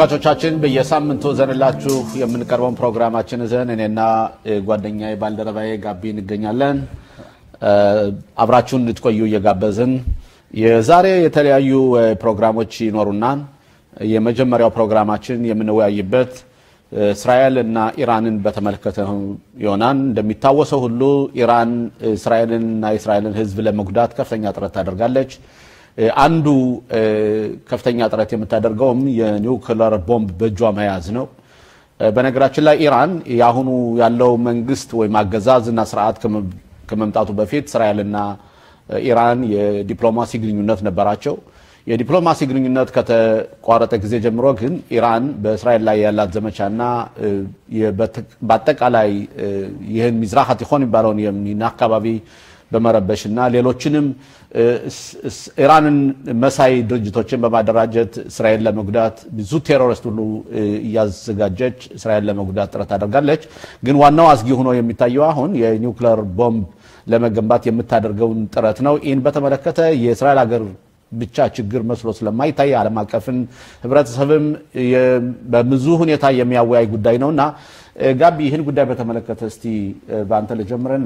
ተመልካቾቻችን በየሳምንቱ ዘንላችሁ የምንቀርበውን ፕሮግራማችን ዘን እኔና ጓደኛዬ ባልደረባዬ ጋቢ እንገኛለን። አብራችሁን እንድትቆዩ እየጋበዝን የዛሬ የተለያዩ ፕሮግራሞች ይኖሩናል። የመጀመሪያው ፕሮግራማችን የምንወያይበት እስራኤል እና ኢራንን በተመለከተ ይሆናል። እንደሚታወሰው ሁሉ ኢራን እስራኤልን እና የእስራኤልን ሕዝብ ለመጉዳት ከፍተኛ ጥረት ታደርጋለች። አንዱ ከፍተኛ ጥረት የምታደርገውም የኒውክለር ቦምብ በእጇ መያዝ ነው። በነገራችን ላይ ኢራን የአሁኑ ያለው መንግስት ወይም አገዛዝ እና ስርዓት ከመምጣቱ በፊት እስራኤልና ኢራን የዲፕሎማሲ ግንኙነት ነበራቸው። የዲፕሎማሲ ግንኙነት ከተቋረጠ ጊዜ ጀምሮ ግን ኢራን በእስራኤል ላይ ያላት ዘመቻና በአጠቃላይ ይህን ሚዝራህ አቲኮን የሚባለውን የሚና አካባቢ በመረበሽ እና ሌሎችንም ኢራንን መሳይ ድርጅቶችን በማደራጀት እስራኤል ለመጉዳት ብዙ ቴሮሪስት ሁሉ እያዘጋጀች እስራኤል ለመጉዳት ጥረት ታደርጋለች። ግን ዋናው አስጊ ሆኖ የሚታየው አሁን የኒውክለር ቦምብ ለመገንባት የምታደርገውን ጥረት ነው። ይህን በተመለከተ የእስራኤል ሀገር ብቻ ችግር መስሎ ስለማይታይ ዓለም አቀፍን ህብረተሰብም በብዙ ሁኔታ የሚያወያይ ጉዳይ ነው እና ጋቢ ይህን ጉዳይ በተመለከተ እስቲ በአንተ ልጀምርና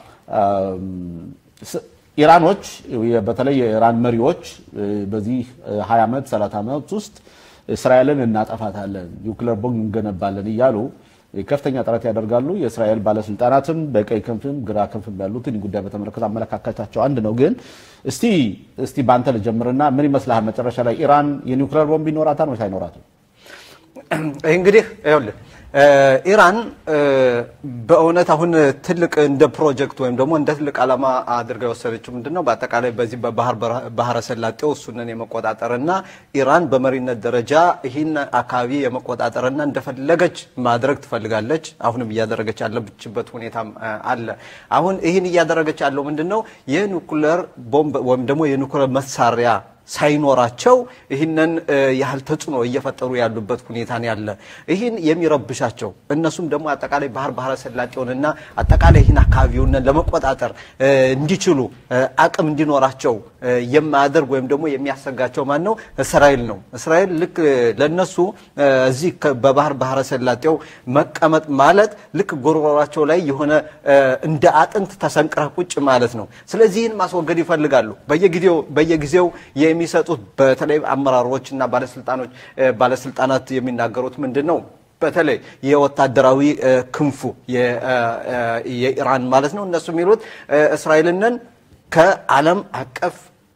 ኢራኖች በተለይ የኢራን መሪዎች በዚህ 20 ዓመት 30 ዓመት ውስጥ እስራኤልን እናጠፋታለን፣ ኒውክለር ቦምብ እንገነባለን እያሉ ከፍተኛ ጥረት ያደርጋሉ። የእስራኤል ባለስልጣናትም በቀኝ ክንፍም ግራ ክንፍም ያሉትን ጉዳይ በተመለከተ አመለካከታቸው አንድ ነው። ግን እስቲ እስቲ በአንተ ልጀምርና ምን ይመስልሃል መጨረሻ ላይ ኢራን የኒውክለር ቦምብ ይኖራታል ወይስ አይኖራትም? ይህ እንግዲህ ይኸውልህ ኢራን በእውነት አሁን ትልቅ እንደ ፕሮጀክት ወይም ደግሞ እንደ ትልቅ ዓላማ አድርጋ የወሰደችው ምንድን ነው? በአጠቃላይ በዚህ በባህረ ሰላጤው እሱንን የመቆጣጠርና ኢራን በመሪነት ደረጃ ይህን አካባቢ የመቆጣጠርና እንደፈለገች ማድረግ ትፈልጋለች። አሁንም እያደረገች ያለችበት ሁኔታም አለ። አሁን ይህን እያደረገች ያለው ምንድን ነው? የኒውክለር ቦምብ ወይም ደግሞ የኒውክለር መሳሪያ ሳይኖራቸው ይህንን ያህል ተጽዕኖ እየፈጠሩ ያሉበት ሁኔታ ያለ ይህን የሚረብሻቸው እነሱም ደግሞ አጠቃላይ ባህር ባህረ ሰላጤውንና አጠቃላይ ይህን አካባቢውን ለመቆጣጠር እንዲችሉ አቅም እንዲኖራቸው የማያደርግ ወይም ደግሞ የሚያሰጋቸው ማን ነው? እስራኤል ነው። እስራኤል ልክ ለነሱ እዚህ በባህር ባህረ ሰላጤው መቀመጥ ማለት ልክ ጎሮሯቸው ላይ የሆነ እንደ አጥንት ተሰንቅረህ ቁጭ ማለት ነው። ስለዚህ ይህን ማስወገድ ይፈልጋሉ በየጊዜው በየጊዜው የሚሰጡት በተለይ አመራሮች እና ባለስልጣኖች ባለስልጣናት የሚናገሩት ምንድን ነው? በተለይ የወታደራዊ ክንፉ የኢራን ማለት ነው። እነሱ የሚሉት እስራኤልንን ከዓለም አቀፍ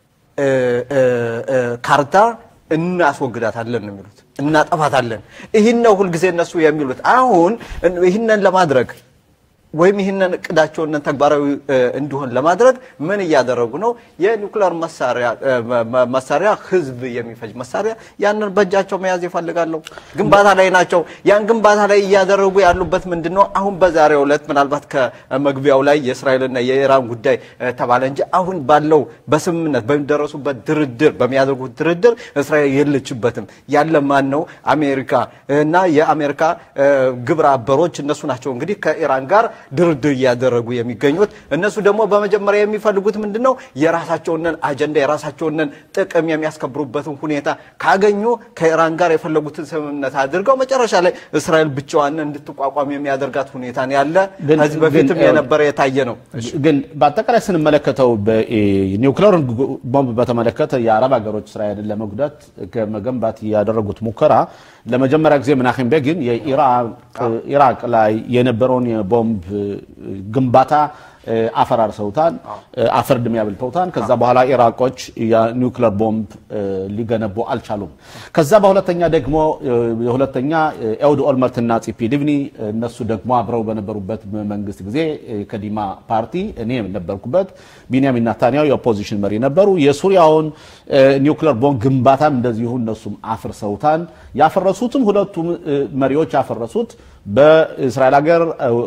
ካርታ እናስወግዳታለን ነው የሚሉት፣ እናጠፋታለን። ይህን ነው ሁልጊዜ እነሱ የሚሉት። አሁን ይህንን ለማድረግ ወይም ይህንን እቅዳቸውን ተግባራዊ እንዲሆን ለማድረግ ምን እያደረጉ ነው? የኒውክሌር መሳሪያ ህዝብ የሚፈጅ መሳሪያ ያንን በእጃቸው መያዝ ይፈልጋሉ። ግንባታ ላይ ናቸው። ያን ግንባታ ላይ እያደረጉ ያሉበት ምንድን ነው? አሁን በዛሬው ዕለት ምናልባት ከመግቢያው ላይ የእስራኤልና የኢራን ጉዳይ ተባለ እንጂ አሁን ባለው በስምምነት በሚደረሱበት ድርድር በሚያደርጉት ድርድር እስራኤል የለችበትም። ያለ ማን ነው? አሜሪካ እና የአሜሪካ ግብረ አበሮች እነሱ ናቸው እንግዲህ ከኢራን ጋር ድርድር እያደረጉ የሚገኙት እነሱ ደግሞ በመጀመሪያ የሚፈልጉት ምንድን ነው? የራሳቸውንን አጀንዳ የራሳቸውንን ጥቅም የሚያስከብሩበትን ሁኔታ ካገኙ ከኢራን ጋር የፈለጉትን ስምምነት አድርገው መጨረሻ ላይ እስራኤል ብቻዋን እንድትቋቋም የሚያደርጋት ሁኔታ ያለ ከዚህ በፊትም የነበረ የታየ ነው። ግን በአጠቃላይ ስንመለከተው ኒውክሌር ቦምብ በተመለከተ የአረብ ሀገሮች እስራኤልን ለመጉዳት ከመገንባት ያደረጉት ሙከራ ለመጀመሪያ ጊዜ ምናኪም ቤጊን የኢራቅ ላይ የነበረውን የቦምብ ግንባታ አፈራርሰውታል፣ አፈር ድሜ ያብልተውታል። ከዛ በኋላ ኢራቆች የኒውክለር ቦምብ ሊገነቡ አልቻሉም። ከዛ በሁለተኛ ደግሞ የሁለተኛ ኤውድ ኦልመርትና ፂፒ ሊብኒ እነሱ ደግሞ አብረው በነበሩበት መንግስት ጊዜ ከዲማ ፓርቲ እኔ ነበርኩበት፣ ቢንያሚን ናታንያሁ የኦፖዚሽን መሪ ነበሩ። የሱሪያውን ኒውክለር ቦምብ ግንባታም እንደዚሁ እነሱም አፍርሰውታል። ያፈረሱትም ሁለቱም መሪዎች ያፈረሱት በእስራኤል ሀገር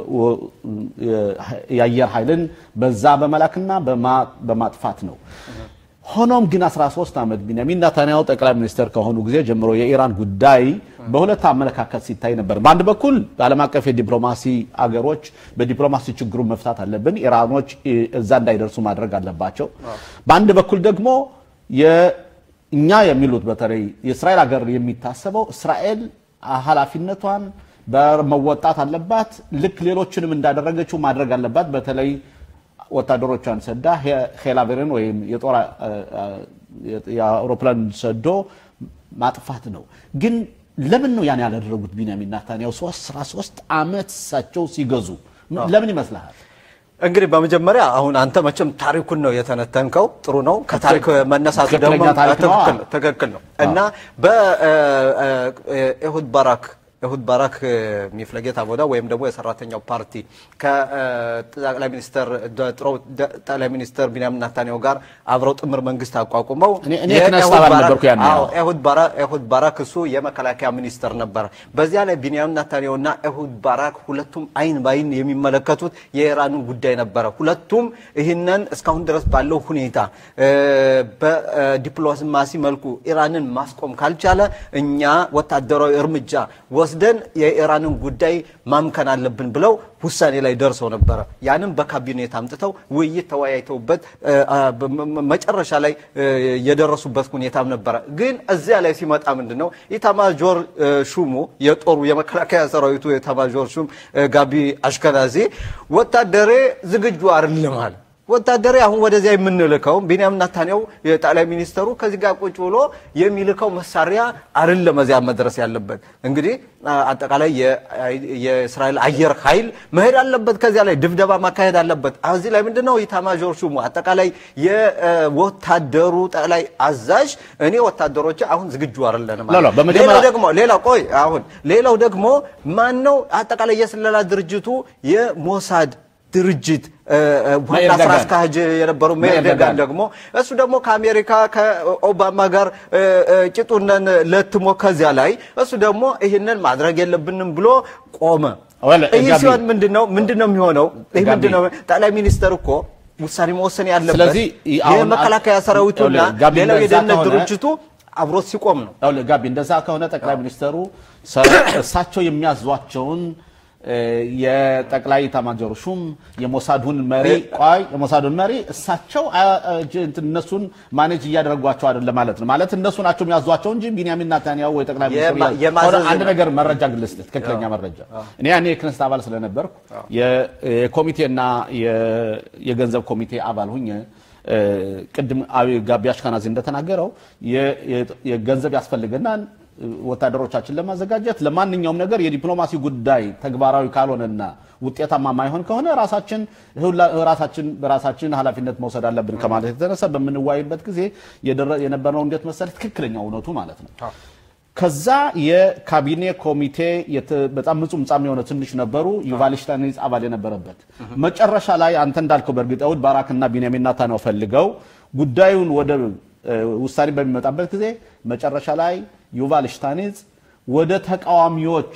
የአየር ኃይልን በዛ በመላክና በማጥፋት ነው። ሆኖም ግን 13 ዓመት ቢንያሚን ናታንያሁ ጠቅላይ ሚኒስትር ከሆኑ ጊዜ ጀምሮ የኢራን ጉዳይ በሁለት አመለካከት ሲታይ ነበር። በአንድ በኩል በዓለም አቀፍ የዲፕሎማሲ አገሮች በዲፕሎማሲ ችግሩን መፍታት አለብን፣ ኢራኖች እዛ እንዳይደርሱ ማድረግ አለባቸው። በአንድ በኩል ደግሞ እኛ የሚሉት በተለይ የእስራኤል ሀገር የሚታሰበው እስራኤል ኃላፊነቷን በመወጣት አለባት። ልክ ሌሎችንም እንዳደረገችው ማድረግ አለባት። በተለይ ወታደሮቿን ሰዳ ሄላቬርን ወይም የጦር የአውሮፕላን ሰዶ ማጥፋት ነው። ግን ለምን ነው ያን ያላደረጉት? ቢንያሚን ናታንያሁ ሶስት አስራ ሶስት ዓመት እሳቸው ሲገዙ ለምን ይመስልሃል? እንግዲህ በመጀመሪያ አሁን አንተ መቼም ታሪኩን ነው የተነተንከው። ጥሩ ነው። ከታሪክ መነሳቱ ደግሞ ትክክለኛ ታሪክ ነው። ትክክል ነው፣ ትክክል ነው እና በኤሁድ ባራክ ኤሁድ ባራክ ሚፍለጌት አቦዳ ወይም ደግሞ የሰራተኛው ፓርቲ ከጠቅላይ ሚኒስተር ጥሮ ጠቅላይ ሚኒስተር ቢንያሚን ናታንያሁ ጋር አብረው ጥምር መንግስት አቋቁመው እኔ- እኔ የክነስት አባል ነበርኩ ያኔ። አዎ፣ ኤሁድ ባራ- ኤሁድ ባራክ እሱ የመከላከያ ሚኒስተር ነበረ። በዚያ ላይ ቢንያሚን ናታንያሁ እና ኤሁድ ባራክ ሁለቱም አይን ባይን የሚመለከቱት የኢራንን ጉዳይ ነበረ። ሁለቱም ይህንን እስካሁን ድረስ ባለው ሁኔታ እ፣ በዲፕሎማሲ መልኩ ኢራንን ማስቆም ካልቻለ እኛ ወታደራዊ እርምጃ ወስደን የኢራንን ጉዳይ ማምከን አለብን ብለው ውሳኔ ላይ ደርሰው ነበረ። ያንም በካቢኔት አምጥተው ውይይት ተወያይተውበት እ፣ አ፣ በ- መ- መጨረሻ ላይ እ፣ የደረሱበት ሁኔታም ነበረ። ግን እዚያ ላይ ሲመጣ ምንድን ነው ኢታማዦር እ፣ ሹሙ የጦሩ የመከላከያ ሰራዊቱ ኢታማዦር ሹም እ፣ ጋቢ አሽከናዚ ወታደሬ ዝግጁ አይደለም አለ። ወታደሬ አሁን ወደዚያ የምንልከው ቢንያሚን ናታንያሁ የጠቅላይ ሚኒስተሩ ከዚህ ጋር ቁጭ ብሎ የሚልከው መሳሪያ አይደለም እዚያ መድረስ ያለበት። እንግዲህ አ- አጠቃላይ የ- የእስራኤል አየር ኃይል መሄድ አለበት፣ ከዚያ ላይ ድብደባ ማካሄድ አለበት። እዚህ ላይ ምንድነው ኢታማዦር ሹሙ አጠቃላይ የወታደሩ ጠቅላይ አዛዥ እኔ ወታደሮች አሁን ዝግጁ አይደለንም አለ። ላ- ላ፣ በመጀመሪያ- ሌላው ደግሞ ሌላው ቆይ አሁን ሌላው ደግሞ ማን ነው አጠቃላይ የስለላ ድርጅቱ የሞሳድ ድርጅት እ፣ እ፣ ዋና ሜር ስራ ደጋን። አስኪያጅ የነበረው ሜር ሜር ደጋን ደጋን ደግሞ እሱ ደግሞ ከአሜሪካ ከኦባማ ጋር እ፣ እ፣ ቂጡነን ለትሞ ከዚያ ላይ እሱ ደግሞ ይህንን ማድረግ የለብንም ብሎ ቆመ። ወለ፣ ይህ ጋቢ- ሲሆን ምንድነው ምንድነው የሚሆነው? ይህ ጋቢ- ምንድነው ጠቅላይ ሚኒስተር እኮ ውሳኔ መወሰን ያለበት ስለዚህ ይ- አሁን- የመከላከያ ሰራዊቱና ወለ፣ ጋቢ ሌላው እንደዛ የደህንነት ከሆነ- ድርጅቱ አብሮት ሲቆም ነው። ያው ጋቢ እንደዛ ከሆነ ጠቅላይ ሚኒስተሩ ሰ- እሳቸው የሚያዟቸውን እ፣ የጠቅላይ ኤታማዦር ሹም የሞሳዱን መሪ ቆይ የሞሳዱን መሪ እሳቸው አ- አ- ጅ- እንትን እነሱን ማኔጅ እያደረጓቸው አይደለም ማለት ነው። ማለት እነሱ ናቸው የሚያዟቸው እንጂ ቢንያሚን ናታንያሁ ወይ ጠቅላይ ሚኒስትሩ የማ- ያ- የማዘዝ- ሆነ አንድ ነገር መረጃ ግልጽ ትክክለኛ መረጃ እኔ ያኔ የክነስት አባል ስለነበርኩ የ- የኮሚቴና የ- የገንዘብ ኮሚቴ አባል ሁኜ እ፣ ቅድም አዊ- ጋቢ አሽከናዚ እንደተናገረው የ- የ- የገንዘብ ያስፈልገናል ወታደሮቻችን ለማዘጋጀት ለማንኛውም ነገር የዲፕሎማሲ ጉዳይ ተግባራዊ ካልሆነና ውጤታማ ማይሆን ከሆነ ራሳችን ሁላ- ራሳችን በራሳችን ኃላፊነት መውሰድ አለብን ከማለት የተነሳ በምንዋይበት ጊዜ የደረ- የነበረው እንዴት መሰለህ ትክክለኛ እውነቱ ማለት ነው። ከዛ የካቢኔ ኮሚቴ የተ- በጣም ምጹም ጻም የሆነ ትንሽ ነበሩ። ዩቫል ሽታይንስ አባል የነበረበት መጨረሻ ላይ አንተ እንዳልከው በእርግጥ ኤሁድ ባራክ እና ቢንያሚን ናታንያሁ ፈልገው ጉዳዩን ወደ እ፣ ውሳኔ በሚመጣበት ጊዜ መጨረሻ ላይ ዩቫል ሽታይንስ ወደ ተቃዋሚዎች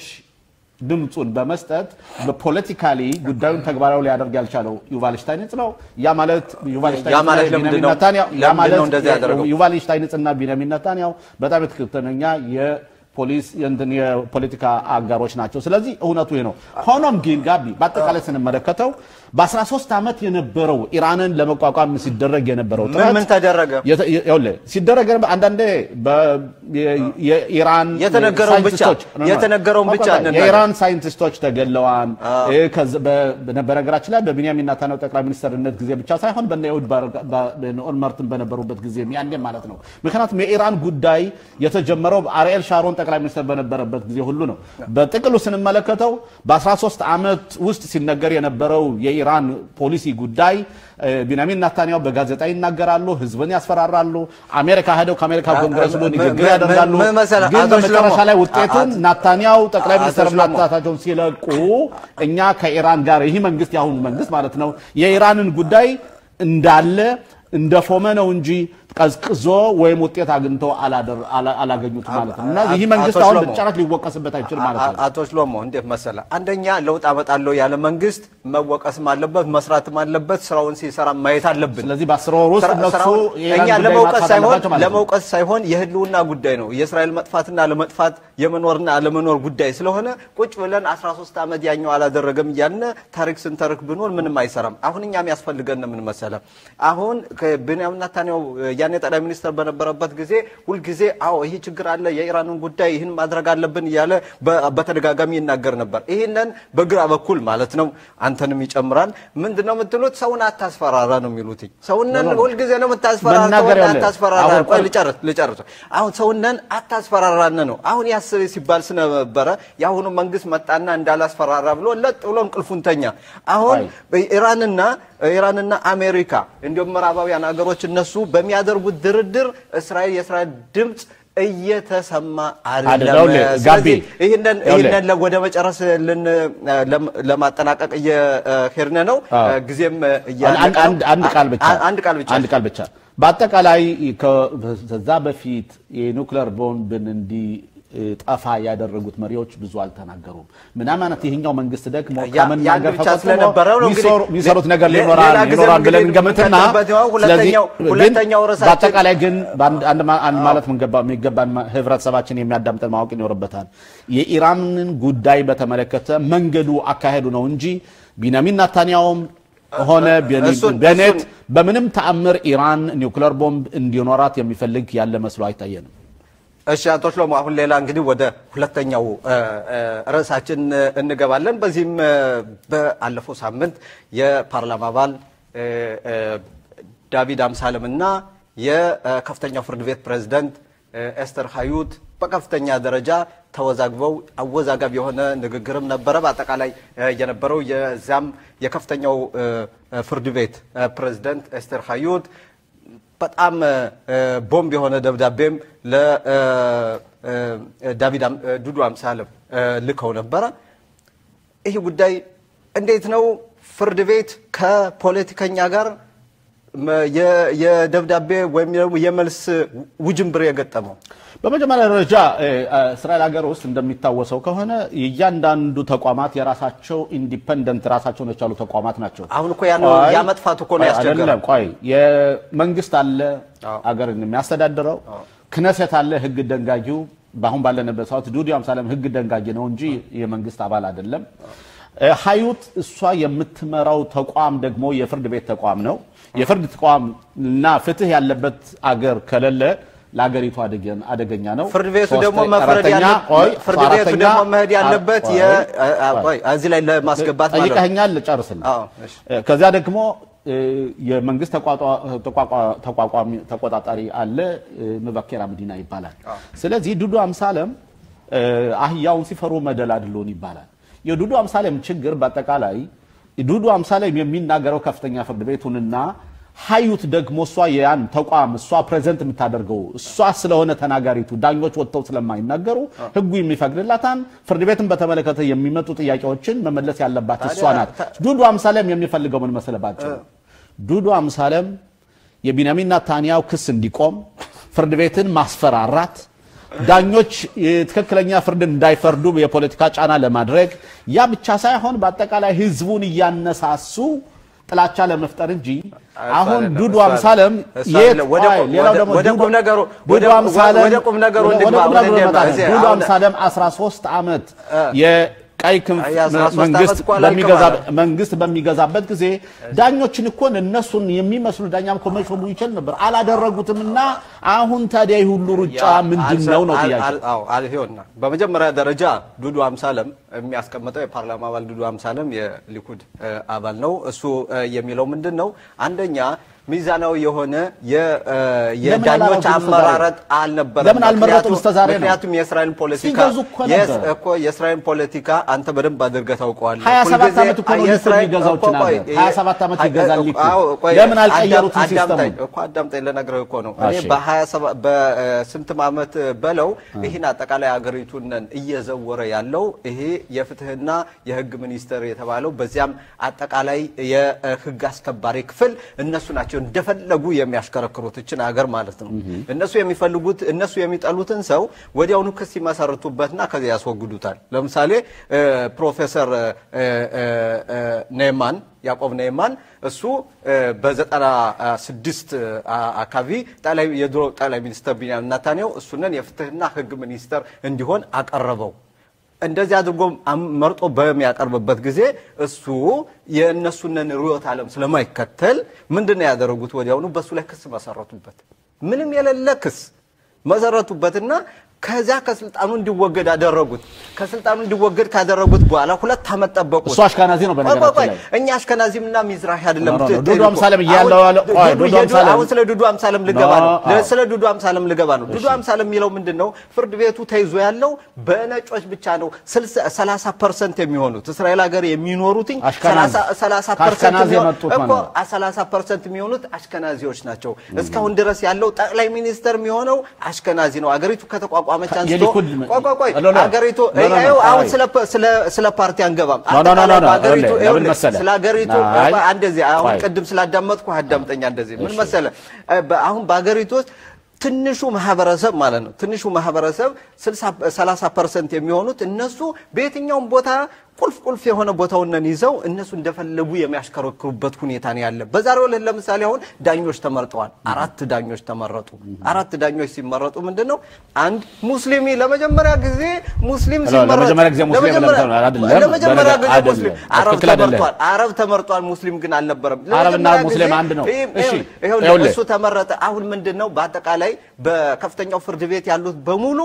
ድምፁን በመስጠት በፖለቲካሊ ጉዳዩን ተግባራዊ ሊያደርግ ያልቻለው ዩቫል ሽታይንስ ነው። ያ ማለት ዩቫል ያ ሽታይንስ ማለት እና ለምንድን ቢንያሚን ነው? ናታንያሁ ያ ለምንድን ማለት ነው እንደዚህ ያደረገው? ዩቫል ሽታይንስ እና ቢንያሚን ናታንያሁ በጣም ትክክለኛ የፖሊስ የእንትን የፖለቲካ አጋሮች ናቸው። ስለዚህ እውነቱ ይሄ ነው። ሆኖም ግን ጋቢ በአጠቃላይ ስንመለከተው በ13 ዓመት የነበረው ኢራንን ለመቋቋም ሲደረግ የነበረው ምን ጥረት ምን ተደረገ? የተ- የ- ይኸውልህ ሲደረግ የነበ- አንዳንዴ በ- የ- የኢራን የተነገረውን ብቻ- ሳይንቲስቶች የተነገረውን ብቻ እንናገር። የኢራን ሳይንቲስቶች ተገለዋል። እ፣ ከዚ- በ- በነገራችን ላይ በቢንያሚን ናታንያሁ ጠቅላይ ሚኒስትርነት ጊዜ ብቻ ሳይሆን በነ ኤሁድ ባር- ባ- በነ ኦልመርትን በነበሩበት ጊዜ ያኔም ማለት ነው። ምክንያቱም የኢራን ጉዳይ የተጀመረው አርኤል ሻሮን ጠቅላይ ሚኒስትር በነበረበት ጊዜ ሁሉ ነው። በጥቅሉ ስንመለከተው በ13 ዓመት ውስጥ ሲነገር የነበረው የኢራን ፖሊሲ ጉዳይ እ፣ ቢንያሚን ናታንያሁ በጋዜጣ ይናገራሉ፣ ህዝብን ያስፈራራሉ። አሜሪካ ሄደው ከአሜሪካ ኮንግረስ ሁሉ ም- ንግግር ም- ያደርጋሉ። ምን መሰለህ፣ ግን አቶ በመጨረሻ ሽሎሞ፣ ላይ ውጤቱን አ- ናታንያሁ ጠቅላይ አቶ ሚኒስትር ሽሎሞ፣ ናታቸውን ሲለቁ እኛ ከኢራን ጋር ይህ መንግስት የአሁኑ መንግስት ማለት ነው የኢራንን ጉዳይ እንዳለ እንደፎመ ነው እንጂ ቀዝቅዞ ወይም ውጤት አግኝቶ አላደር- አላ- አላገኙትም ማለት ነው። እና ይህ አቶ መንግስት አሁን ሽሎሞ፣ በጭራሽ ሊወቀስበት አይችል ማለት ነው። አቶ ሽሎሞ እንዴት መሰለ፣ አንደኛ ለውጥ አመጣለሁ ያለ መንግስት መወቀስም አለበት መስራትም አለበት፣ ስራውን ሲሰራ ማየት አለብን። ስለዚህ በአስር ወር ውስጥ ስራ- እነሱ ስራውን የኢራን እኛ ጉዳይ ለመውቀስ ማጥፋት ሳይሆን አለባቸው ማለት ነው። ለመውቀስ ሳይሆን የህልውና ጉዳይ ነው። የእስራኤል መጥፋትና ለመጥፋት የመኖርና አለመኖር ጉዳይ ስለሆነ ቁጭ ብለን 13 ዓመት ያኛው አላደረገም እያልን ታሪክ ስንተርክ ብኖር ምንም አይሰራም። አሁን እኛም ያስፈልገን ምን መሰለ፣ አሁን ከቢንያሚን ኔታንያሁ ያኔ ጠቅላይ ሚኒስትር በነበረበት ጊዜ ሁልጊዜ አዎ ይህ ችግር አለ፣ የኢራንን ጉዳይ ይህን ማድረግ አለብን እያለ በ- በተደጋጋሚ ይናገር ነበር። ይህንን በግራ በኩል ማለት ነው አንተንም ይጨምራል። ምንድን ነው የምትሉት? ሰውን አታስፈራራ ነው የሚሉት። ሰውነን ሁልጊዜ ነው የምታስፈራራ፣ መናገር ሰውን ያለ- አታስፈራራ። አሁን ቆይ ልጨርስ ልጨርስ። አሁን ሰውነን አታስፈራራን ነው አሁን ያስብ ሲባል ስለነበረ የአሁኑ መንግስት መጣና እንዳላስፈራራ ብሎ ለጥ ብሎ እንቅልፉን ተኛ። አሁን ኢራንና ኢራንና አሜሪካ እንዲሁም ምዕራባውያን ሀገሮች እነሱ በሚያደርጉት ድርድር እስራኤል የእስራኤል ድምፅ እየተሰማ አይደለም። አይደለም። ጋቢ፣ ስለዚህ ይህንን ይኸውልህ። ይህንን ለ- ወደ መጨረስ ልን ለም- ለማጠናቀቅ እየሄድን ነው። አዎ። ጊዜም አንድ- እያለቀ ነው። አንድ አንድ ቃል ብቻ አ- አንድ ቃል ብቻ አንድ ቃል ብቻ። በአጠቃላይ ከዛ በፊት የኒውክሌር ቦምብን እንዲጠፋ ያደረጉት መሪዎች ብዙ አልተናገሩም። ምናምን አይነት ይሄኛው መንግስት ደግሞ ያ- ከመናገር ያን ብቻ ተቆጥቦ ስለነበረው ነው እንግዲህ የሚሰሩ- የሚሰሩት ነገር ሌ- ሊኖራል ሌላ ጊዜም ይኖራል ብለን እንግዲህ እንገምትና የምንቀጥልበት ይሆን። ስለዚህ ሁለተኛው- ግን ሁለተኛው ርዕሳችን- በአጠቃላይ ግን በአንድ አንድ ማ- አንድ ማለት ምንገባ- የሚገባን ማ- ህብረተሰባችን የሚያዳምጠን ማወቅ ይኖርበታል። የኢራንን ጉዳይ በተመለከተ መንገዱ አካሄዱ ነው እንጂ ቢንያሚን ናታንያውም ሆነ ቤኒ- እሱን- ቤኔት እሱን- በምንም ተአምር ኢራን ኒውክሌር ቦምብ እንዲኖራት የሚፈልግ ያለ መስሎ አይታየንም። እሺ አቶ ሽሎሞ አሁን ሌላ እንግዲህ ወደ ሁለተኛው እ፣ እ፣ ርዕሳችን እ፣ እንገባለን። በዚህም እ፣ በአለፈው ሳምንት የፓርላማ አባል እ፣ እ፣ ዳቪድ አምሳለም እና የከፍተኛው ፍርድ ቤት ፕሬዝዳንት እ፣ ኤስተር ሀዩት በከፍተኛ ደረጃ ተወዛግበው አወዛጋቢ የሆነ ንግግርም ነበረ። በአጠቃላይ እ፣ የነበረው የዛም የከፍተኛው እ፣ እ፣ ፍርድ ቤት እ፣ ፕሬዝዳንት ኤስተር ሀዩት በጣም እ፣ ቦምብ የሆነ ደብዳቤም ለዳቪድ ዱዱ አምሳለም እ፣ ልከው ነበረ። ይህ ጉዳይ እንዴት ነው ፍርድ ቤት ከፖለቲከኛ ጋር መ- የ- የደብዳቤ ወይም ደግሞ የመልስ ውጅንብር የገጠመው? በመጀመሪያ ደረጃ እ፣ እ፣ እስራኤል ሀገር ውስጥ እንደሚታወሰው ከሆነ እያንዳንዱ ተቋማት የራሳቸው ኢንዲፐንደንት ራሳቸውን የቻሉ ተቋማት ናቸው። አሁን እኮ ያን- ቆይ፣ ያ መጥፋቱ እኮ ነው ቆይ፣ ያስቸገረው። አይደለም፣ ቆይ የመንግስት አለ አዎ። አገርን የሚያስተዳድረው ክነሴት አለ ህግ ደንጋጊው። በአሁን ባለንበት ሰዓት ዱዲ አምሳለም ህግ ደንጋጊ ነው እንጂ የመንግስት አባል አይደለም። እ፣ ሀዩት እሷ የምትመራው ተቋም ደግሞ የፍርድ ቤት ተቋም ነው። የፍርድ ተቋም እና ፍትህ ያለበት አገር ከሌለ ለአገሪቱ አደገ- አደገኛ ነው። ፍርድ ቤቱ ሶስተ- ደግሞ መፍረድ አራተኛ፣ ያለ- ቆይ፣ ፍርድ ቤቱ አራተኛ፣ ደግሞ መሄድ ያለበት ቆይ፣ የ- ቆይ፣ አ- ቆይ፣ እዚህ ላይ ለማስገባት ማለት ነው። ጠይቀኸኛል፣ ልጨርስልህ። አዎ፣ እሺ። ከዚያ ደግሞ እ፣ የመንግስት ተቋቋ- ተቋቋ- ተቋቋሚ- ተቆጣጣሪ አለ እ፣ መበኬራ መዲና ይባላል። ስለዚህ ዱዱ አምሳለም እ፣ አህያውን ሲፈሩ መደላድሎን ይባላል። የዱዱ አምሳለም ችግር በአጠቃላይ ዱዱ አምሳለም የሚናገረው ከፍተኛ ፍርድ ቤቱንና ሀዩት ደግሞ እሷ ያን ተቋም እሷ ፕሬዘንት የምታደርገው እሷ ስለሆነ ተናጋሪቱ ዳኞች ወጥተው ስለማይናገሩ ህጉ የሚፈቅድላታን ፍርድ ቤትን በተመለከተ የሚመጡ ጥያቄዎችን መመለስ ያለባት እሷ ናት። ዱዱ አምሳለም የሚፈልገው ምን መሰለባቸው? ዱዱ አምሳለም የቢንያሚን ናታንያው ክስ እንዲቆም ፍርድ ቤትን ማስፈራራት ዳኞች የትክክለኛ ፍርድ እንዳይፈርዱ የፖለቲካ ጫና ለማድረግ ያ ብቻ ሳይሆን በአጠቃላይ ህዝቡን እያነሳሱ ጥላቻ ለመፍጠር እንጂ አሁን አይደለም፣ ዱዱ እሱ አምሳለም እሱ የት አይደለም። ወደ ቆይ፣ ቁም- ሌላው ወደ- ደግሞ ወደ ዱዱ- ቁም ነገሩ- ዱዱ ወደ- አምሳለም ወደ ቁም ነገሩ ወደ- ወደ እንግባ። ቁም ነገሩ ወደ እንዴት እንመጣለን። ነው? ዱዱ አሁን- አምሳለም 13 ዓመት የቀይ ክንፍ አይ፣ 13 መንግስት ዓመት እኮ አላልክም በሚገዛ- አለ። መንግስት በሚገዛበት ጊዜ ዳኞችን እኮ እነሱን የሚመስሉ ዳኛ እኮ መሾሙ ይችል ነበር፣ አላደረጉትም። እና አሁን ታዲያ ይህ ሁሉ ሩጫ ምንድን ነው ነው ጥያቄ። አልሆና በመጀመሪያ ደረጃ ዱዱ አምሳለም የሚያስቀምጠው የፓርላማ አባል ዱዱ አምሳለም የሊኩድ እ፣ አባል ነው። እሱ እ፣ የሚለው ምንድን ነው? አንደኛ ሚዛናዊ የሆነ የ- እ፣ የዳኞች አላረጉም እስከ ዛሬ? አመራረጥ አልነበረም። ለምን አልመረጡም ምክንያቱም- እስከ ዛሬ ነው? ምክንያቱም የእስራኤል ፖለቲካ ሲገዙ እኮ የስ- ነበር። እኮ የእስራኤል ፖለቲካ አንተ በደንብ አድርገህ ታውቀዋለህ። 27 ሁልጊዜ ዓመት እኮ ነው ሊኩድ የእስራኤል- የሚገዛው እኮ ቆይ፣ ችን ሀገር። 27 ዓመት ይገዛል ሊኩድ። አዎ፣ ቆይ፣ ለምን አልቀየሩትም አዳም- አዳምጠኝ ሲስተሙን? እኮ አዳምጠኝ ልነግርህ እኮ ነው። እኔ እሺ። በ27 በስንትም ዓመት በለው ይህን አጠቃላይ ሀገሪቱን እየዘወረ ያለው ይሄ የፍትህና የህግ ሚኒስቴር የተባለው በዚያም አጠቃላይ የህግ አስከባሪ ክፍል እነሱ ናቸው እንደፈለጉ የሚያሽከረክሩት እችን ሀገር ማለት ነው። እነሱ የሚፈልጉት እነሱ የሚጠሉትን ሰው ወዲያውኑ ክስ ይመሰርቱበትና ከዚያ ያስወግዱታል። ለምሳሌ እ፣ ፕሮፌሰር እ፣ እ፣ እ፣ ኔማን ያዕቆብ ነይማን እሱ እ፣ በዘጠና ስድስት አካባቢ ጠቅላይ የድሮ ጠቅላይ ሚኒስትር ቢንያሚን ኔታንያሁ እሱንን የፍትህና ህግ ሚኒስተር እንዲሆን አቀረበው። እንደዚህ አድርጎ አም- መርጦ በሚያቀርብበት ጊዜ እሱ የእነሱንን ርዕዮተ ዓለም ስለማይከተል ምንድን ነው ያደረጉት? ወዲያውኑ በእሱ ላይ ክስ መሰረቱበት። ምንም የሌለ ክስ መሰረቱበትና ከዛ ከስልጣኑ እንዲወገድ አደረጉት። ከስልጣኑ እንዲወገድ ካደረጉት በኋላ ሁለት ዓመት ጠበቁት። እሱ አሽከናዚ ነው በነገራችን ቆይ፣ ቆይ፣ ላይ። እኛ አሽከናዚምና ሚዝራሂ አይደለም። ኖ፣ ኖ፣ ኖ፣ ት- ዱዱ ት- አምሳለም እያለው አሁን ያለው- ቆይ፣ ዱዱ- ዱዱ የዱ- አምሳለም- አሁን ስለ ዱዱ አምሳለም ልገባ ኖ፣ ነው። አዎ። ስለ ዱዱ አምሳለም ልገባ ነው። ዱዱ አምሳለም የሚለው ምንድን ነው? ፍርድ ቤቱ ተይዞ ያለው በነጮች ብቻ ነው። 30 ፐርሰንት የሚሆኑት እስራኤል ሀገር የሚኖሩትኝ አሽከናዝ። 30 ከአሽከናዝ የመጡት እኮ ማለት ነው። 30 ፐርሰንት የሚሆኑት አሽከናዚዎች ናቸው። እስካሁን ድረስ ያለው ጠቅላይ ሚኒስተር የሚሆነው አሽከናዚ ነው። አገሪቱ ከተቋቋመች አንስቶ የሊኩድ ቆይ ቆይ ቆይ ኖ፣ ኖ፣ አገሪቱ ኖ፣ ኖ፣ ኖ፣ ይኸው አሁን አይ። ስለ ስለ ስለ ፓርቲ አንገባም። ኖ፣ ኖ፣ ኖ፣ ኖ፣ አጠቃላይ ኖ፣ በአገሪቱ ይኸውልህ፣ ይኸውልህ፣ ለምን መሰለህ? ስለ አገሪቱ አይ። እንደዚህ አሁን ቆይ። ቅድም ስላዳመጥኩ አዳምጠኛ እንደዚህ ምን እሺ። መሰለህ እ፣ በ- አሁን በአገሪቱ ውስጥ ትንሹ ማህበረሰብ ማለት ነው ትንሹ ማህበረሰብ 60 30 ፐርሰንት የሚሆኑት እነሱ በየትኛውም ቦታ ቁልፍ ቁልፍ የሆነ ቦታውንን ይዘው እነሱ እንደፈለጉ የሚያሽከረክሩበት ሁኔታ ነው ያለ። በዛሬው ዕለት ለምሳሌ አሁን ዳኞች ተመርጠዋል። አራት ዳኞች ተመረጡ። አራት ዳኞች ሲመረጡ ምንድን ነው አንድ ሙስሊሚ ለመጀመሪያ ጊዜ ሙስሊም ሄሎ፣ ሲመረጥ ለመጀመሪያ ጊዜ ሙስሊም ለመጀመሪያ- ለምተው አይደለም፣ ለመጀመሪያ ጊዜ አይደለም፣ ሙስሊም አረብ ትክክል አይደለም። ተመርጧል። አረብ ተመርጧል። ሙስሊም ግን አልነበረም። አረብና ለመጀመሪያ ሙስሊም ጊዜ አንድ ነው። ይህ- እሺ፣ ይኸውልህ፣ ይኸውልህ። እሱ ተመረጠ። አሁን ምንድን ነው በአጠቃላይ በከፍተኛው ፍርድ ቤት ያሉት በሙሉ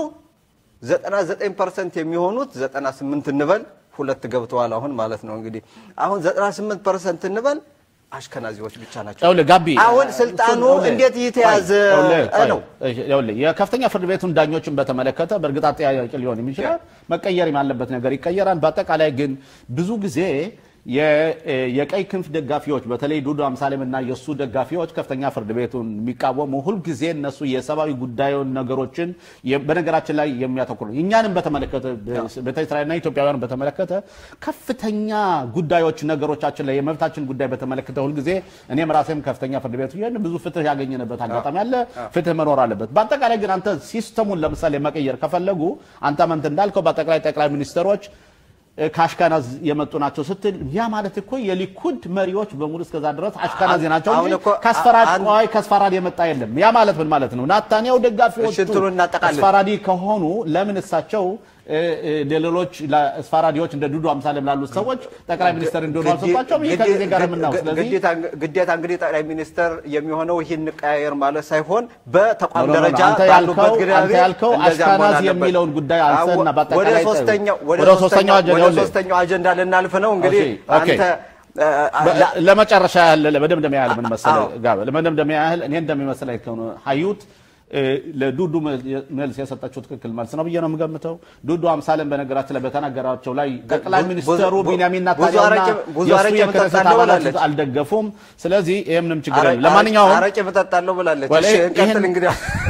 99 ፐርሰንት የሚሆኑት 98 እንበል ሁለት ገብተዋል። አሁን ማለት ነው እንግዲህ አሁን 98 ፐርሰንት እንበል አሽከናዚዎች ብቻ ናቸው። ይኸውልህ ጋቢ አሁን ስልጣኑ ይኸውልህ፣ እንዴት እየተያዘ ይኸውልህ፣ ቆይ፣ ነው? ይኸውልህ የከፍተኛ ፍርድ ቤቱን ዳኞችን በተመለከተ በእርግጥ አጠያያቂ ሊሆን የሚችላል መቀየር ያለበት ነገር ይቀየራል። በአጠቃላይ ግን ብዙ ጊዜ የ- የቀይ ክንፍ ደጋፊዎች በተለይ ዱዱ አምሳሌም እና የእሱ ደጋፊዎች ከፍተኛ ፍርድ ቤቱን የሚቃወሙ ሁልጊዜ እነሱ የሰብአዊ ጉዳዩን ነገሮችን የ- በነገራችን ላይ የሚያተኩሩ እኛንም በተመለከተ ቤተ እስራኤልና ኢትዮጵያውያን በተመለከተ ከፍተኛ ጉዳዮች ነገሮቻችን ላይ የመብታችን ጉዳይ በተመለከተ ሁልጊዜ እኔም ራሴም ከፍተኛ ፍርድ ቤቱ ይህን ብዙ ፍትህ ያገኘንበት አጋጣሚ አለ። ፍትህ መኖር አለበት። በአጠቃላይ ግን አንተ ሲስተሙን ለምሳሌ መቀየር ከፈለጉ አንተ መንት እንዳልከው በአጠቃላይ ጠቅላይ ሚኒስትሮች እ፣ ከአሽካናዝ የመጡ ናቸው ስትል ያ ማለት እኮ የሊኩድ መሪዎች በሙሉ እስከዛ ድረስ አሽካናዚ ናቸው አሁን እንጂ እኮ ከአስፈራድ አንድ- ቆይ ከአስፈራድ የመጣ የለም። ያ ማለት ምን ማለት ነው? ናታንያው ደጋፊዎቹ እሺ፣ እንትኑን እናጠቃልል። አስፈራዲ ከሆኑ ለምን እሳቸው እ፣ እ፣ ለሌሎች ለአስፈራዲዎች እንደ ዱዱ አምሳሌም ላሉት ሰዎች ጠቅላይ ሚኒስትር እንዲሆኑ አልሰጧቸውም? ይህ ከጊዜ ጋር የምናየው ስለዚህ ግዴታ ግዴታ እንግዲህ ጠቅላይ ሚኒስትር የሚሆነው ይህን እንቀያየር ማለት ሳይሆን በተቋም ኖ፣ ኖ፣ ኖ፣ ደረጃ አንተ ባሉበት ያልከው- ግንዛቤ አንተ ያልከው እንደዚያ መሆን አሽከናዝ አለበት። የሚለውን ጉዳይ አንስተና አዎ፣ በአጠቃላይ ወደ ሶስተኛው ወደ ወደ ሶስተኛው ሶስተኛው አጀንዳ ወደ ይኸውልህ። ሶስተኛው አጀንዳ ልናልፍ ነው እንግዲህ ኦኬ፣ ኦኬ። አንተ እ፣ በ- ላ- ለመጨረሻ ያህል ለመደምደሚያ ያህል ምን መሰለህ አዎ። ጋር ለመደምደሚያ ያህል እኔ እንደሚመስለኝ ከሆነ ሀዩት እ፣ ለዱዱ መልስ የሰጠችው ትክክል መልስ ነው ብዬ ነው የምገምተው። ዱዱ አምሳለን በነገራችን ላይ በተናገራቸው ላይ ጠቅላይ ብዙ- ሚኒስትሩ ብዙ- ቢንያሚን ብዙ ኔታንያሁና አረቄ- ብዙ የእሱ አረቄ የክነሰት እጠጣለሁ አባላት ብላለች። አልደገፉም። ስለዚህ ይህ ምንም ችግር አረ- የለም። ለማንኛውም አረቄ እጠጣለሁ ብላለች። ወለ- እሺ እንቀጥል ይህን- እንግዲህ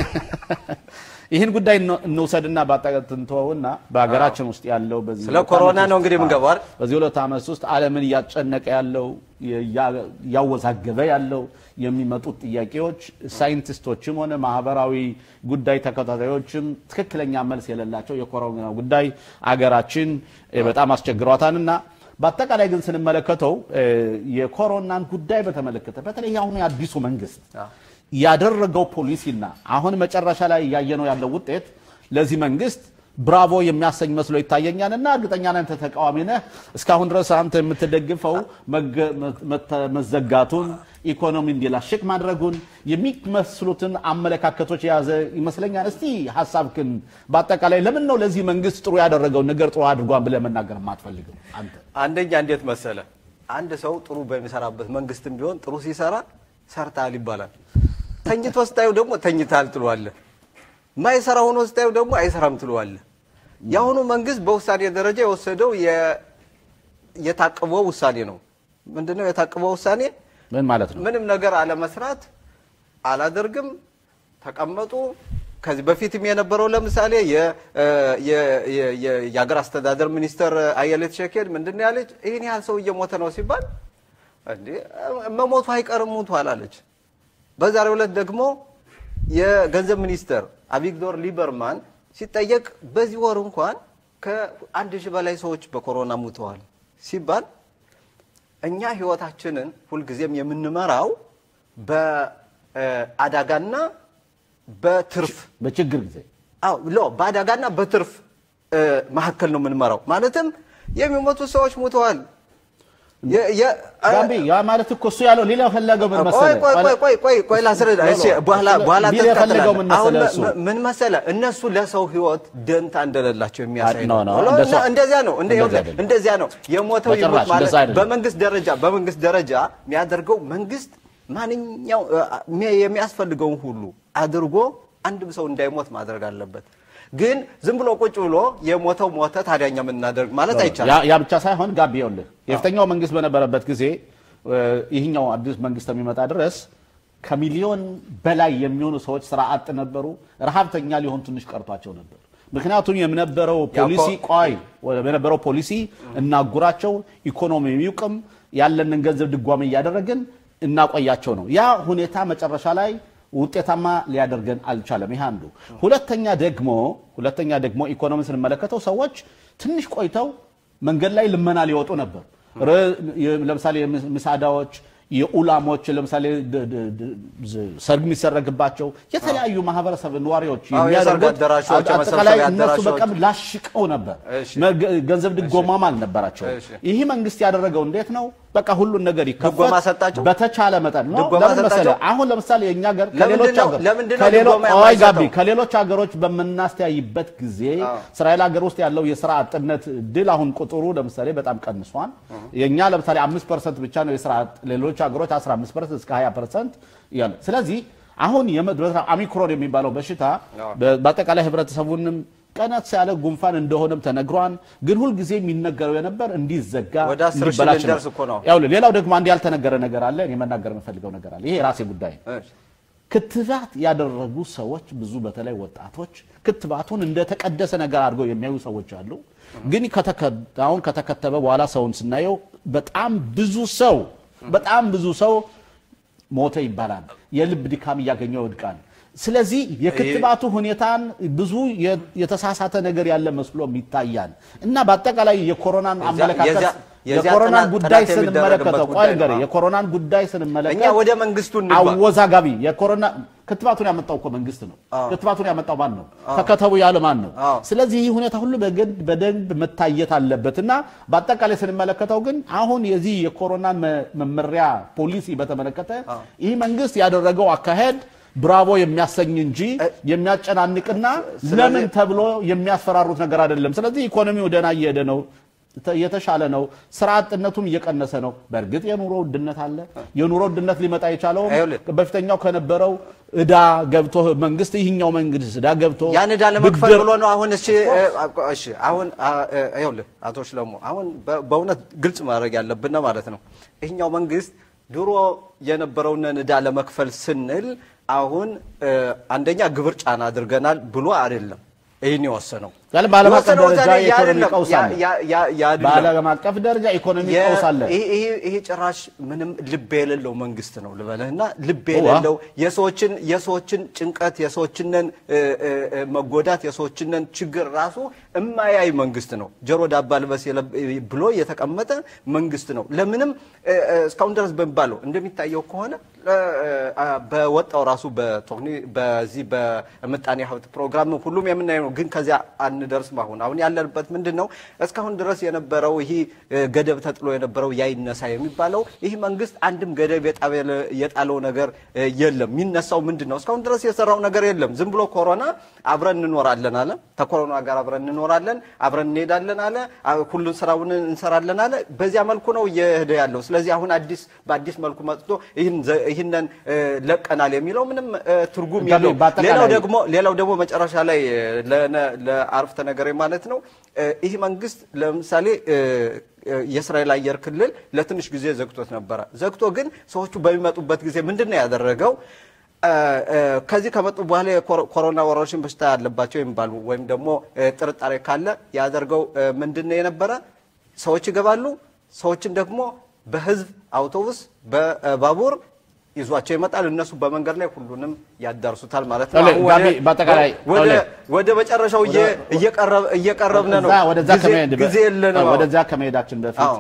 ይህን ጉዳይ እንው- እንውሰድና ባጠንተውና በሀገራችን ውስጥ ያለው በዚህ ስለ ሁለት ኮሮና ዓመት ነው ውስጥ- እንግዲህ የምንገባው አይደል? በዚህ ሁለት ዓመት ውስጥ ዓለምን እያጨነቀ ያለው እያ- እያወዛገበ ያለው የሚመጡት ጥያቄዎች ሳይንቲስቶችም ሆነ ማህበራዊ ጉዳይ ተከታታዮችም ትክክለኛ መልስ የሌላቸው የኮሮና ጉዳይ አገራችን እ፣ በጣም አስቸግሯታልና በአጠቃላይ ግን ስንመለከተው እ፣ የኮሮናን ጉዳይ በተመለከተ በተለይ አሁኑ የአዲሱ መንግስት ያደረገው ፖሊሲና አሁን መጨረሻ ላይ እያየነው ያለው ውጤት ለዚህ መንግስት ብራቮ የሚያሰኝ መስሎ ይታየኛል እና እርግጠኛ ነህ አንተ ተቃዋሚ ነህ። እስካሁን ድረስ አንተ የምትደግፈው መገ- መተ- መዘጋቱን፣ ኢኮኖሚ እንዲላሽቅ ማድረጉን የሚመስሉትን አመለካከቶች የያዘ ይመስለኛል። እስቲ ሀሳብክን በአጠቃላይ ለምን ነው ለዚህ መንግስት ጥሩ ያደረገውን ነገር ጥሩ አድርጓን ብለህ መናገር የማትፈልገው አንተ? አንደኛ እንዴት መሰለ አንድ ሰው ጥሩ በሚሰራበት መንግስትም ቢሆን ጥሩ ሲሰራ ሰርታል ይባላል። ተኝቶ ስታዩ ደግሞ ተኝታል ትለዋለህ። ማይሰራ ሆኖ ስታዩ ደግሞ አይሰራም ትለዋለህ። የአሁኑ መንግስት በውሳኔ ደረጃ የወሰደው የ- የታቅበው ውሳኔ ነው። ምንድነው የታቅበው ውሳኔ? ምን ማለት ነው? ምንም ነገር አለመስራት፣ አላደርግም፣ ተቀመጡ። ከዚህ በፊትም የነበረው ለምሳሌ የ- የ- የ- የ- የሀገር አስተዳደር ሚኒስተር አየለት ሸኬድ ምንድን ነው ያለች? ይህን ያህል ሰው እየሞተ ነው ሲባል እንዴ መሞቱ አይቀርም ሞቷል አለች። በዛሬው ዕለት ደግሞ የገንዘብ ሚኒስተር አቪግዶር ሊበርማን ሲጠየቅ በዚህ ወር እንኳን ከአንድ ሺህ በላይ ሰዎች በኮሮና ሙተዋል ሲባል እኛ ህይወታችንን ሁልጊዜም የምንመራው በአደጋና በትርፍ በችግር ጊዜ አዎ ሎ በአደጋና በትርፍ እ፣ መካከል ነው የምንመራው። ማለትም የሚሞቱ ሰዎች ሙተዋል። የ- የ- ጋቢ ያ ማለት እኮ እሱ ያለው ሌላ ፈለገው ምን ቆይ መሰለህ? ቆይ ቆይ ቆይ ቆይ ቆይ ላስረዳ። እሺ በኋላ በኋላ ቢል የፈለገው ምን ትቀጥላለህ። አሁን መሰለህ እሱ? ም- ምን መሰለህ እነሱ ለሰው ህይወት ደንታ እንደሌላቸው የሚያሳይ ኖ፣ ነው። ኖ፣ እና እንደሱ- እንደዚያ ነው እንደ እንደዚያ ይኸውልህ፣ አይደለም። እንደዚያ ነው የሞተው በጭራሽ ይሞት ማለት እንደዛ አይደለም። በመንግስት ደረጃ በመንግስት ደረጃ የሚያደርገው መንግስት ማንኛው እ፣ የሚያስፈልገውን ሁሉ አድርጎ አንድም ሰው እንዳይሞት ማድረግ አለበት። ግን ዝም ብሎ ቁጭ ብሎ የሞተው ሞተ ታዲያ እኛ ምን እናደርግ ማለት አይቻልም። ያ- ያ ብቻ ሳይሆን ጋቢ ይኸውልህ የፊተኛው መንግስት በነበረበት ጊዜ እ፣ ይህኛው አዲስ መንግስት የሚመጣ ድረስ ከሚሊዮን በላይ የሚሆኑ ሰዎች ስራ አጥ ነበሩ። ረሃብተኛ ሊሆን ትንሽ ቀርቷቸው ነበር። ምክንያቱም የነበረው ፖሊሲ ቆይ የነበረው ፖሊሲ እናጉራቸው፣ ኢኮኖሚ ይውቅም፣ ያለንን ገንዘብ ድጓሜ እያደረግን እናቆያቸው ነው። ያ ሁኔታ መጨረሻ ላይ ውጤታማ ሊያደርገን አልቻለም። ይህ አንዱ። ሁለተኛ ደግሞ ሁለተኛ ደግሞ ኢኮኖሚ ስንመለከተው ሰዎች ትንሽ ቆይተው መንገድ ላይ ልመና ሊወጡ ነበር። ረ- የ- ለምሳሌ የምስ- ምሳዳዎች፣ የኡላሞች ለምሳሌ ድ- ድ- ድ- ዝ- ሰርግ የሚሰረግባቸው የተለያዩ ማህበረሰብ ነዋሪዎች አዎ፣ የሰርግ የሚያደርጉት አዳራሾች፣ አጠቃላይ የመሰብሰቢያ እነሱ አዳራሾች። በቀም ላሽቀው ነበር። እሺ። መገ- ገንዘብ ድጎማም አልነበራቸው። እሺ። ይህ መንግስት ያደረገው እንዴት ነው? በቃ ሁሉን ነገር ይከፈት ድጎማ ሰጣቸው? በተቻለ መጠን ነው። ድጎማ ለምን ሰጣቸው? መሰለህ? አሁን ለምሳሌ የእኛ ሀገር ለምንድን ከሌሎች ነው- ሀገር ለምንድን ነው ከሌሎ- ድጎማ ቆይ ጋቢ የማይሰጠው? ከሌሎች ሀገሮች በምናስተያይበት ጊዜ እስራኤል ሀገር ውስጥ ያለው የስራ አጥነት ድል አሁን ቁጥሩ ለምሳሌ በጣም ቀንሷል። የእኛ ለምሳሌ አምስት ፐርሰንት ብቻ ነው የስራ አጥ ሌሎች ሀገሮች 15 ፐርሰንት እስከ 20 ፐርሰንት ያለ ስለዚህ አሁን የመድረስ ኦሚክሮን የሚባለው በሽታ በ- በአጠቃላይ ህብረተሰቡንም ቀነስ ያለ ጉንፋን እንደሆነም ተነግሯል። ግን ሁልጊዜ የሚነገረው የነበር እንዲዘጋ ወደ አስር ሺህ እንዲበላሽ ነው። ልንደርስ እኮ ነው። ያውልህ ሌላው ደግሞ አንድ ያልተነገረ ነገር አለ። እኔ መናገር የምፈልገው ነገር አለ። ይሄ የራሴ ጉዳይ ነው። እሺ። ክትባት ያደረጉ ሰዎች ብዙ በተለይ ወጣቶች ክትባቱን እንደተቀደሰ ነገር አድርገው የሚያዩ ሰዎች አሉ። ግን ከተከ- አሁን ከተከተበ በኋላ ሰውን ስናየው በጣም ብዙ ሰው በጣም ብዙ ሰው ሞተ ይባላል። የልብ ድካም እያገኘው ይወድቃል። ስለዚህ የክትባቱ ሁኔታን ብዙ የ- የተሳሳተ ነገር ያለ መስሎም ይታያል እና በአጠቃላይ የኮሮናን አመለካከት የዚያ- የዚያ የኮሮናን ጥናት- ጉዳይ ጥናት ስንመለከተው የሚደረግበት ቆይ ጉዳይ ንገረኝ፣ ነው። የኮሮናን ጉዳይ ስንመለከት እኛ ወደ መንግስቱ እንግባ። አወዛጋቢ የኮሮና ክትባቱን ያመጣው እኮ መንግስት ነው። ክትባቱን ያመጣው ማን ነው? ተከተቡ ያለ ማን ነው? አዎ። ስለዚህ ይህ ሁኔታ ሁሉ በግድ በደንብ መታየት አለበት እና በአጠቃላይ ስንመለከተው ግን አሁን የዚህ የኮሮናን መ- መመሪያ ፖሊሲ በተመለከተ ይህ መንግስት ያደረገው አካሄድ ብራቮ የሚያሰኝ እንጂ የሚያጨናንቅና ለምን ተብሎ የሚያስፈራሩት ነገር አይደለም። ስለዚህ ኢኮኖሚው ደህና እየሄደ ነው ተ- የተሻለ ነው። ስራ አጥነቱም እየቀነሰ ነው። በእርግጥ የኑሮ ውድነት አለ። የኑሮ ውድነት ሊመጣ የቻለውም ይኸውልህ። በፊተኛው ከነበረው እዳ ገብቶ መንግስት ይህኛው መንግስት እዳ ገብቶ ያን ዕዳ ለመክፈል ብድር- ብሎ ነው። አሁን እሺ እ፣ እሺ አሁን አ፣ እ፣ ይኸውልህ አቶ ሽለሙ አሁን በ- በእውነት ግልጽ ማድረግ ያለብን ማለት ነው። ይህኛው መንግስት ድሮ የነበረውን ዕዳ ለመክፈል ስንል አሁን እ፣ አንደኛ ግብር ጫና አድርገናል ብሎ አይደለም ይህን የወሰነው ያለ በዓለም አቀፍ የወሰነው ደረጃ ዛሬ ያ የኢኮኖሚ አይደለም፣ ቀውስ ያ- አለ። ያ- ያ- ያ አይደለም። በዓለም አቀፍ ደረጃ ኢኮኖሚ የ- ቀውስ አለ። ይሄ- ይሄ- ይሄ ጭራሽ ምንም ልብ የሌለው መንግስት ነው ልበልህ እና ልብ ዋ። የሌለው የሰዎችን የሰዎችን ጭንቀት የሰዎችንን እ፣ እ፣ እ፣ መጎዳት የሰዎችንን ችግር ራሱ እማያይ መንግስት ነው። ጆሮ ዳባ ልበስ የለብ- ብሎ የተቀመጠ መንግስት ነው። ለምንም እ፣ እ፣ እስካሁን ድረስ በሚባለው እንደሚታየው ከሆነ እ፣ እ፣ በወጣው ራሱ በቶክኒ- በዚህ በምጣኔ ሀብት ፕሮግራም ሁሉም የምናየው ነው። ግን ከዚያ አንደርስም። አሁን አሁን ያለንበት ምንድን ነው? እስካሁን ድረስ የነበረው ይህ እ፣ ገደብ ተጥሎ የነበረው ያይነሳ የሚባለው ይህ መንግስት አንድም ገደብ የጣበለ- የጣለው ነገር እ፣ የለም። የሚነሳው ምንድን ነው? እስካሁን ድረስ የሰራው ነገር የለም። ዝም ብሎ ኮሮና አብረን እንኖራለን አለ። ከኮሮና ጋር አብረን እንኖራለን፣ አብረን እንሄዳለን አለ። አ- ሁሉን ስራውን እንሰራለን አለ። በዚያ መልኩ ነው እየሄደ ያለው። ስለዚህ አሁን አዲስ በአዲስ መልኩ መጥቶ ይህን ዘ- ይህንን እ፣ ለቀናል የሚለው ምንም እ፣ ትርጉም ገቢ የለውም። በአጠቃላይ- ሌላው ደግሞ ሌላው ደግሞ መጨረሻ ላይ እ፣ ለነ- ለአረፍተ ነገሬ ማለት ነው እ፣ ይህ መንግስት ለምሳሌ እ፣ እ፣ የእስራኤል አየር ክልል ለትንሽ ጊዜ ዘግቶት ነበረ። ዘግቶ ግን ሰዎቹ በሚመጡበት ጊዜ ምንድን ነው ያደረገው? እ፣ እ፣ ከዚህ ከመጡ በኋላ የኮሮና ወረርሽኝ በሽታ ያለባቸው የሚባሉ ወይም ደግሞ እ፣ ጥርጣሬ ካለ ያደርገው እ፣ ምንድን ነው የነበረ ሰዎች ይገባሉ። ሰዎችን ደግሞ በህዝብ አውቶቡስ በባቡር ይዟቸው ይመጣል። እነሱ በመንገድ ላይ ሁሉንም ያዳርሱታል ማለት ነው። እለ- አሁን ጋቢ ወደ- በአጠቃላይ ወደ እለ- ወደ መጨረሻው እየ- እየቀረብ- እየቀረብን ነው። ወደዛ- ወደዛ ጊዜ- ከመሄድ በ- ጊዜ የለንም። ወደዛ ከመሄዳችን በፊት አዎ።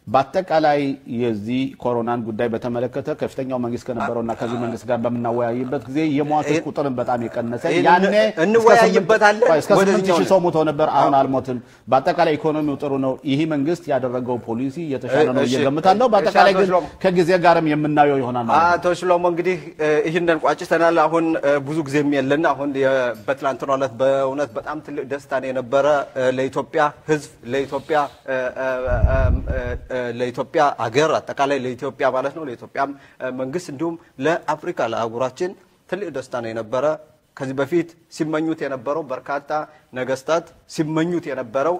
በአጠቃላይ የዚህ ኮሮናን ጉዳይ በተመለከተ ከፍተኛው መንግስት ከነበረውና ከዚህ መንግስት ጋር በምናወያይበት ጊዜ የሟቾች ቁጥርን በጣም የቀነሰ ይህን ያኔ እንወያይበታለን። እስከ ስምንት ወደዚህኛው ሺህ ሰው ሞቶ ነበር። አሁን አልሞትም። በአጠቃላይ ኢኮኖሚው ጥሩ ነው። ይህ መንግስት ያደረገው ፖሊሲ የተሻለ ነው እሺ፣ እየገምታለሁ። እሺ፣ በአጠቃላይ አቶ ግን ሽሎም። ከጊዜ ጋርም የምናየው ይሆናል ማለት ነው። አቶ ሽሎሞ እንግዲህ እ፣ ይህንን ቋጭተናል። አሁን እ፣ ብዙ ጊዜም የለን። አሁን የ- በትላንትናው ዕለት በእውነት በጣም ትልቅ ደስታ ነው የነበረ እ፣ ለኢትዮጵያ ሕዝብ ለኢትዮጵያ እ፣ እ፣ እ፣ እ፣ ለኢትዮጵያ አገር አጠቃላይ ለኢትዮጵያ ማለት ነው ለኢትዮጵያም እ፣ መንግስት እንዲሁም ለአፍሪካ ለአህጉራችን ትልቅ ደስታ ነው የነበረ። ከዚህ በፊት ሲመኙት የነበረው በርካታ ነገስታት ሲመኙት የነበረው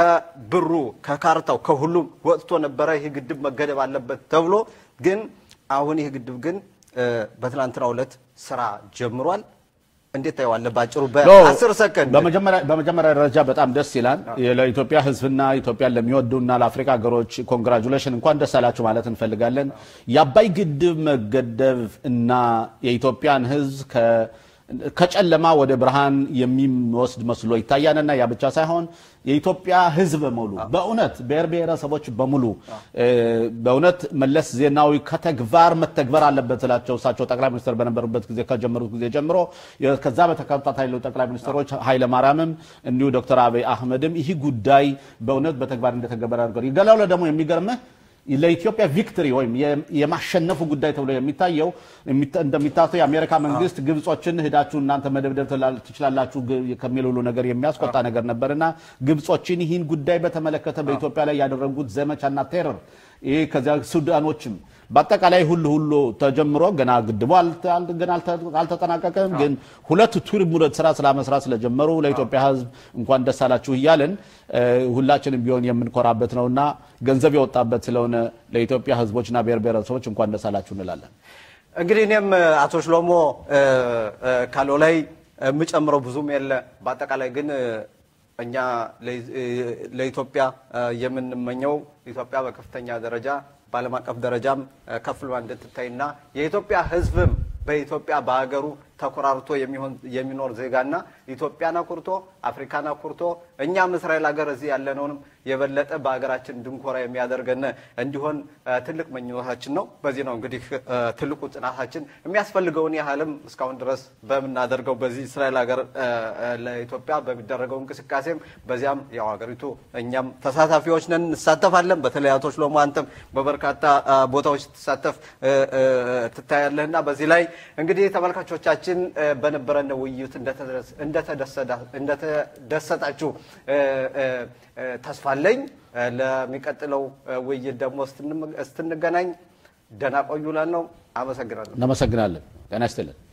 ከብሩ ከካርታው ከሁሉም ወጥቶ ነበረ። ይህ ግድብ መገደብ አለበት ተብሎ ግን አሁን ይህ ግድብ ግን እ፣ በትናንትናው ዕለት ስራ ጀምሯል። እንዴት ታየዋለህ? ባጭሩ ኖ፣ በአስር ሰከንድ በመጀመሪያ በመጀመሪያ ደረጃ በጣም ደስ ይላል። ለኢትዮጵያ ህዝብና ኢትዮጵያን ለሚወዱና ለአፍሪካ ሀገሮች ኮንግራጁሌሽን እንኳን ደስ አላችሁ ማለት እንፈልጋለን። የአባይ ግድብ መገደብ እና የኢትዮጵያን ህዝብ ከ- ከጨለማ ወደ ብርሃን የሚወስድ መስሎ ይታያልና ያ ብቻ ሳይሆን የኢትዮጵያ ህዝብ በሙሉ በእውነት ብሔር ብሔረሰቦች በሙሉ እ፣ በእውነት መለስ ዜናዊ ከተግባር መተግበር አለበት ስላቸው እሳቸው ጠቅላይ ሚኒስትር በነበሩበት ጊዜ ከጀመሩት ጊዜ ጀምሮ የ- ከዛ በተከታታይ ያሉ ጠቅላይ ሚኒስትሮች ኃይለ ማርያምም እንዲሁ ዶክተር አብይ አህመድም ይህ ጉዳይ በእውነት በተግባር እንደተገበረ አድርገው ይገላው ደግሞ የሚገርምህ ለኢትዮጵያ ቪክትሪ ወይም የ- የማሸነፉ ጉዳይ ተብሎ የሚታየው የሚታ- እንደሚታሰው የአሜሪካ መንግስት ግብጾችን ሂዳችሁ እናንተ መደብደብ ትላ- ትችላላችሁ ግ- ከሚል ሁሉ ነገር የሚያስቆጣ ነገር ነበርና ግብጾችን ይህን ጉዳይ በተመለከተ በኢትዮጵያ ላይ ያደረጉት ዘመቻና ቴረር ይህ ከዚያ ሱዳኖችም በአጠቃላይ ሁሉ ሁሉ ተጀምሮ ገና ግድቡ አልተ- አል- ገና አልተ- አልተጠናቀቀም። ግን ሁለት ቱሪም ሁለት ስራ ስራ መስራት ስለጀመሩ ለኢትዮጵያ ሕዝብ እንኳን ደስ አላችሁ እያልን እ፣ ሁላችንም ቢሆን የምንኮራበት ነውና ገንዘብ የወጣበት ስለሆነ ለኢትዮጵያ ሕዝቦችና ብሔር ብሔረሰቦች እንኳን ደስ አላችሁ እንላለን። እንግዲህ እኔም እ፣ አቶ ሽሎሞ እ፣ እ፣ ካለው ላይ የምጨምረው ብዙም የለ። በአጠቃላይ ግን እ፣ እኛ ለኢ- እ፣ ለኢትዮጵያ እ፣ የምንመኘው ኢትዮጵያ በከፍተኛ ደረጃ በዓለም አቀፍ ደረጃም እ፣ ከፍ ብላ እንድትታይና የኢትዮጵያ ሕዝብም በኢትዮጵያ በሀገሩ ተኮራርቶ የሚሆን የሚኖር ዜጋና ኢትዮጵያን አኩርቶ አፍሪካን አኩርቶ እኛም እስራኤል ሀገር እዚህ ያለነውንም የበለጠ በሀገራችን እንድንኮራ የሚያደርገን እንዲሆን እ፣ ትልቅ መኝታችን ነው። በዚህ ነው እንግዲህ እ፣ ትልቁ ጥናታችን የሚያስፈልገውን ያህልም እስካሁን ድረስ በምናደርገው በዚህ እስራኤል ሀገር እ፣ እ፣ ለኢትዮጵያ በሚደረገው እንቅስቃሴም በዚያም ያው ሀገሪቱ እኛም ተሳታፊዎች ነን፣ እንሳተፋለን። በተለይ አቶ ሽሎሞ አንተም በበርካታ እ፣ ቦታዎች ስትሳተፍ እ፣ እ፣ ትታያለህና በዚህ ላይ እንግዲህ ተመልካቾቻችን እ፣ በነበረን ውይይት እንደተደረስ- እንደተደሰዳ- እንደተደሰታችሁ እ፣ እ፣ እ፣ ተስፋ አለኝ። እ፣ ለሚቀጥለው እ፣ ውይይት ደግሞ እስትን- እስክንገናኝ ደህና ቆዩ እላለሁ። አመሰግናለሁ። እናመሰግናለን። ጤና ይስጥልን።